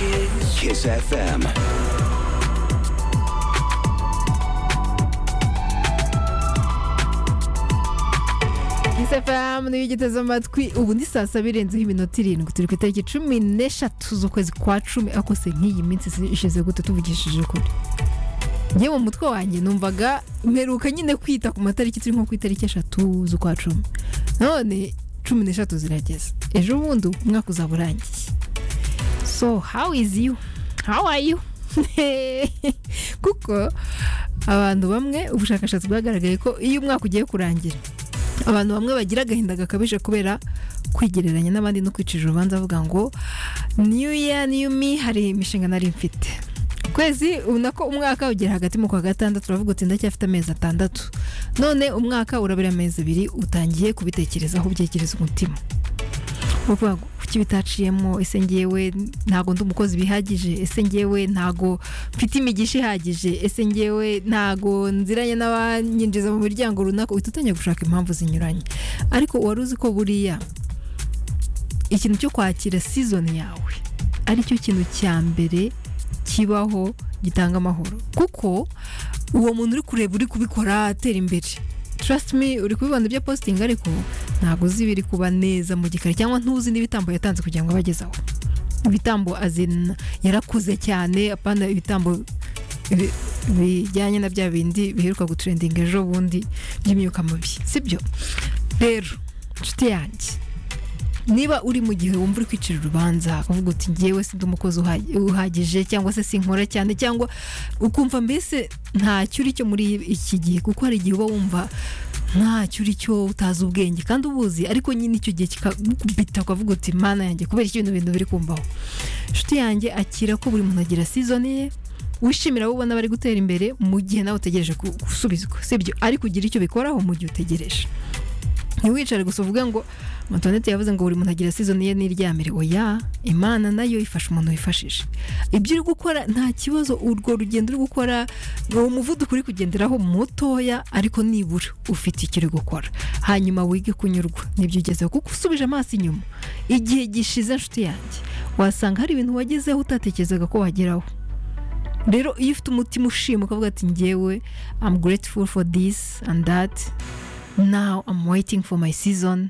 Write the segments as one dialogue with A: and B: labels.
A: Kiss.
B: Kiss FM.
C: isafam niyo ugiteze amatwi ubu ni saa saba irenzeho iminota irindwi turi ku itariki cumi n'eshatu z'ukwezi kwa cumi ariko se nk'iyi minsi ishize gute tuvugishije ukuri njye mu mutwe wanjye numvaga mperuka nyine kwita ku matariki turi nko ku itariki eshatu z'ukwa cumi none cumi n'eshatu zirageze ejo bundi umwaka uzaba urangiye so how is you how are you kuko abantu bamwe ubushakashatsi bwagaragaye ko iyo umwaka ugiye kurangira abantu bamwe bagira agahinda gakabije kubera kwigereranya n'abandi no kwicira urubanza avuga ngo new year new me hari imishinga nari mfite kwezi ubona ko umwaka ugera hagati mu kwa gatandatu uravuga uti ndacyafite amezi atandatu none umwaka urabura amezi abiri utangiye kubitekerezaho ubyekereza umutima uvuga ngo kuki bitaciyemo ese ngewe ntago ndi umukozi bihagije ese ngewe ntago mfite imigisha ihagije ese ngewe ntago nziranye n'abanyinjiza mu miryango runaka uhita utangiye gushaka impamvu zinyuranye ariko wari uzi ko buriya ikintu cyo kwakira sizoni yawe aricyo kintu cya mbere kibaho gitanga amahoro kuko uwo muntu uri kureba uri kubikora atera imbere trust me uri kubibona ibyo posting ariko ntabwo uzi ibiri kuba neza mu gikari cyangwa ntuzi n'ibitambo yatanze kugira ngo abageze aho ibitambo azina yarakuze cyane apana ibitambo bi- bijyanye na bya bindi biheruka gutrendinga ejo bundi by'imyuka mibi sibyo rero inshuti yanjye niba uri mu gihe wumva uri kwicira urubanza uvuga uti ngewe si ndi umukozi uha- uhagije cyangwa se sinkora cyane cyangwa ukumva mbese ntacyo uri cyo muri iki gihe kuko hari igihe uba wumva ntacyo uri cyo utazi ubwenge kandi ubuzi ariko nyine icyo gihe kikakubita ukavuga uti mana yanjye kubera iki bino bintu biri kumbaho inshuti yanjye akira ko buri muntu agira sizoni ye wishimira abo ubona bari gutera imbere mu gihe nawe utegereje ku- gusubizwa sibyo ariko ugira icyo bikoraho mu gihe utegereje ntiwicare gusa uvuge ngo Antoinette yavuze ngo buri muntu agira season ye n'iryamire oya imana nayo ifasha umuntu wifashije ibyo uri gukora nta kibazo urwo rugendo uri gukora uwo muvuduko uri kugenderaho mutoya ariko nibura ufite icyo uri gukora hanyuma wige kunyurwa nibyo ugezeho kuko usubije amaso inyuma igihe gishize inshuti yanjye wasanga hari ibintu wagezeho utatekerezaga ko wageraho rero iyo ufite umutima ushima ukavuga ati ngewe I'm grateful for this and that now I'm waiting for my season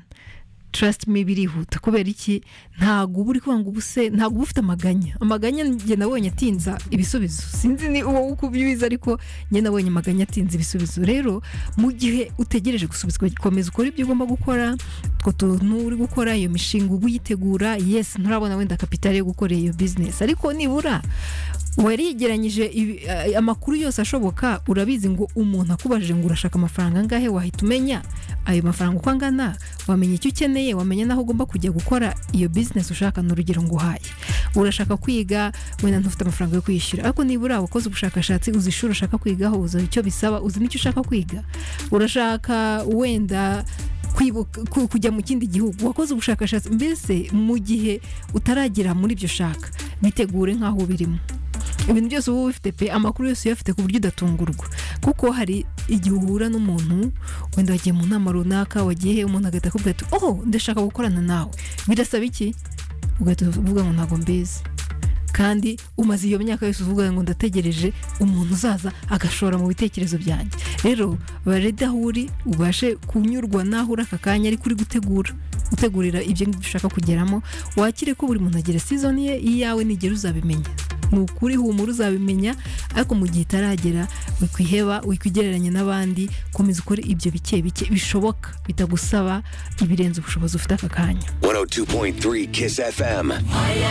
C: trust me birihuta kubera iki ntabwo uba uri kuvuga ngo ubuse ntabwo uba ufite amaganya amaganya njye nabonye atinza ibisubizo sinzi ni uwo ukubibiza ariko njye nabonye amaganya atinza ibisubizo rero mu gihe utegereje gusubizwa komeza ukore ibyo ugomba gukora utwo tuntu uri gukora iyo mishinga uba uyitegura yes nturabona wenda kapitali yo gukora iyo business ariko nibura warigeranyije ibi- eh, amakuru yose ashoboka urabizi ngo umuntu akubajije ngo urashaka amafaranga angahe wahita umenya ayo mafaranga uko angana wamenya icyo ukeneye wamenya n'aho ugomba kujya gukora iyo business ushaka ni urugero nguhaye urashaka kwiga wenda ntufite amafaranga yo kwishyura ariko nibura wakoze ubushakashatsi uzi ishuri ushaka kwigaho uzi icyo bisaba uzi n'icyo ushaka kwiga urashaka wenda kwibuka- ku- kujya mu kindi gihugu wakoze ubushakashatsi mbese mu gihe utaragera muri ibyo ushaka bitegure nk'aho ubirimo ibintu byose uba ubifite pe amakuru yose uyafite ku buryo udatungurwa kuko hari igihe uhura n'umuntu wenda wagiye mu nama runaka wagiye umuntu agahita akubwira ati oh ndashaka gukorana nawe birasaba iki ugahita uvuga ngo ntabwo mbizi kandi umaze iyo myaka yose uvuga ngo ndategereje umuntu uzaza agashora mu bitekerezo byanjye rero barede aho uri ubashe kunyurwa n'aho uri aka kanya ariko uri gutegura gutegurira ibyo ngibyo ushaka kugeramo wakire ko buri muntu agira season ye iyawe nigera uzabimenya ni ukuri humura uzabimenya ariko mu gihe itaragera wikwiheba wikwigereranya n'abandi komeza ukore ibyo bike bike bishoboka bitagusaba ibirenze ubushobozi ufite aka kanya
B: 102.3 Kiss FM.